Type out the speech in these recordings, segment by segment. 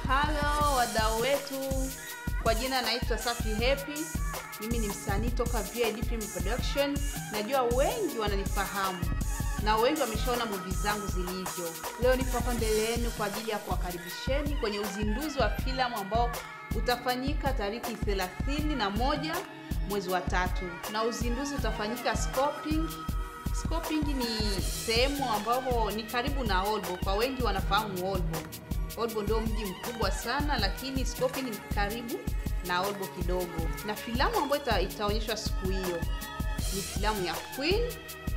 Halo wadau wetu, kwa jina naitwa Safi Happy. Mimi ni msanii toka VID Film Production. Najua wengi wananifahamu na wengi wameshaona movie zangu zilivyo. Leo nipo hapa mbele yenu kwa ajili ya kuwakaribisheni kwenye uzinduzi wa filamu ambao utafanyika tariki 31 mwezi wa tatu, na uzinduzi utafanyika Scoping. Scoping ni sehemu ambapo ni karibu na Olbo. Kwa wengi wanafahamu Olbo. Olbo ndio mji mkubwa sana, lakini Scoping ni karibu na Olbo kidogo, na filamu ambayo ita, itaonyeshwa siku hiyo ni filamu ya Queen.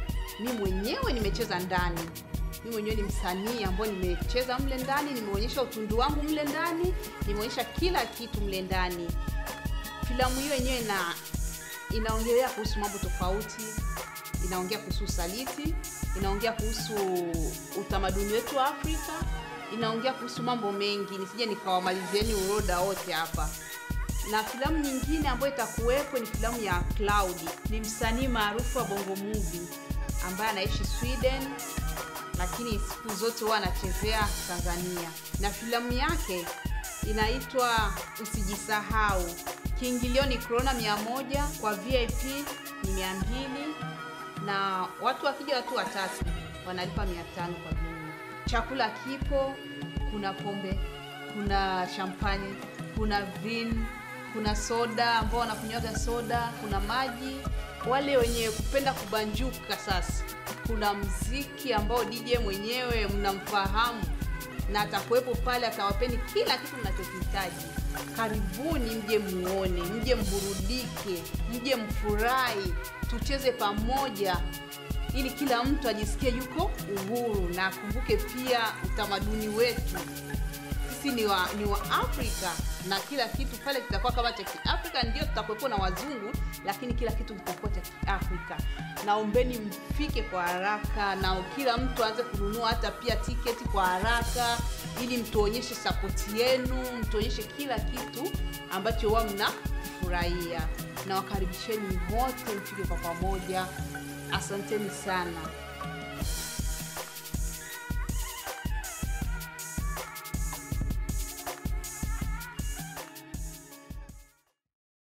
Mi mwenyewe nimecheza ndani, mi mwenyewe ni msanii ambayo nimecheza mle ndani, nimeonyesha utundu wangu mle ndani, nimeonyesha kila kitu mle ndani. Filamu hiyo yenyewe ina inaongelea kuhusu mambo tofauti, inaongea kuhusu usaliti, inaongea kuhusu utamaduni wetu wa Afrika, inaongea kuhusu mambo mengi, nisije nikawamalizieni uroda wote hapa na filamu nyingine ambayo itakuwepo ni filamu ya Cloud. Ni msanii maarufu wa Bongo Movie ambaye anaishi Sweden, lakini siku zote huwa anachezea Tanzania, na filamu yake inaitwa Usijisahau. Kiingilio ni krona mia moja, kwa VIP ni mia mbili na watu wakija watu watatu wanalipa mia tano kwa jumla. Chakula kipo, kuna pombe, kuna champani, kuna vin kuna soda ambao wanakunywaga soda, kuna maji. Wale wenye kupenda kubanjuka sasa, kuna mziki ambao DJ mwenyewe mnamfahamu na atakuwepo pale, atawapeni kila kitu mnachokihitaji. Karibuni mje muone, mje mburudike, mje mfurahi, tucheze pamoja ili kila mtu ajisikie yuko uhuru na akumbuke pia utamaduni wetu. Sisi ni wa, ni wa Afrika na kila kitu pale kitakuwa kama cha Kiafrika. Ndio tutakuwepo na wazungu, lakini kila kitu kitakuwa cha Kiafrika. Naombeni mfike kwa haraka na kila mtu aanze kununua hata pia tiketi kwa haraka, ili mtuonyeshe sapoti yenu, mtuonyeshe kila kitu ambacho huwa mnafurahia. Na wakaribisheni wote mfike kwa pamoja. Asanteni sana.